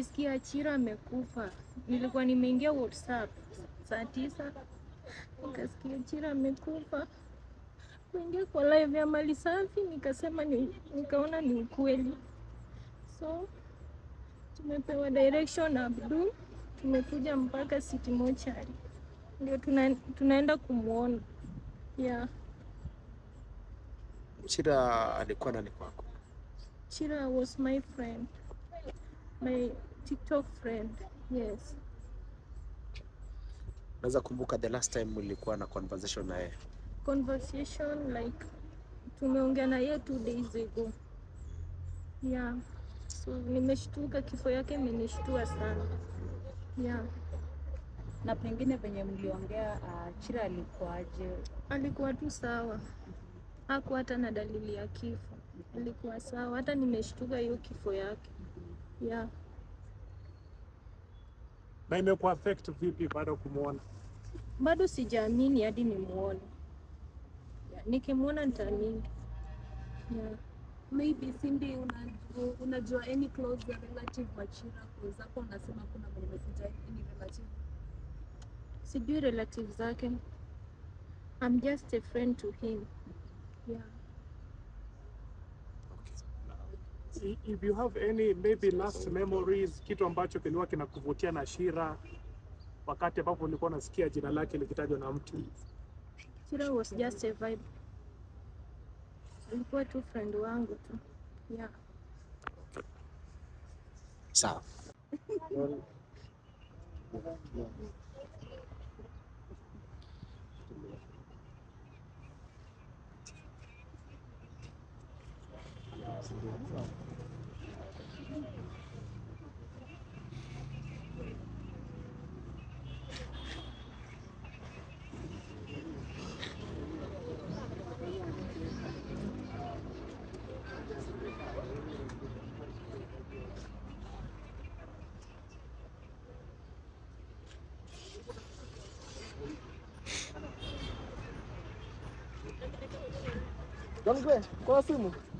nilisikia Achira amekufa. Nilikuwa nimeingia WhatsApp saa tisa, nikasikia Achira amekufa. Kuingia kwa live ya Mali Safi nikasema ni, nikaona ni ukweli, so tumepewa direction na Abdul, tumekuja mpaka City Mortuary ndio tuna, tunaenda kumwona yeah. Chira alikuwa nani kwako? Chira was my friend, my TikTok friend. Yes. Naweza kumbuka the last time ulikuwa na conversation na yeye? Conversation like tumeongea na yeye two days ago. Yeah. So nimeshtuka, kifo yake imenishtua sana. Yeah. Na pengine venye mliongea, uh, Chira alikuwaje? Alikuwa tu sawa, hakuwa hata na dalili ya kifo, alikuwa sawa. Hata nimeshtuka hiyo kifo yake. Yeah. Na imekuwa affect vipi baada ya kumwona? Bado sijaamini hadi nimuone. Yeah. Nikimwona nitaamini. Yeah. Maybe Cindy, unajua, unajua any close relative wa Chira? Kwa zako unasema kuna mwenye amekuja any relative. Sijui relative zake. I'm just a friend to him. Yeah. I- If you have any maybe last memories, kitu ambacho kilikuwa kinakuvutia na Shira wakati ambapo ulikuwa unasikia jina lake likitajwa na mtu. Chira was just a vibe. Alikuwa tu friend wangu tu. Yeah. Sawa. Kwa simu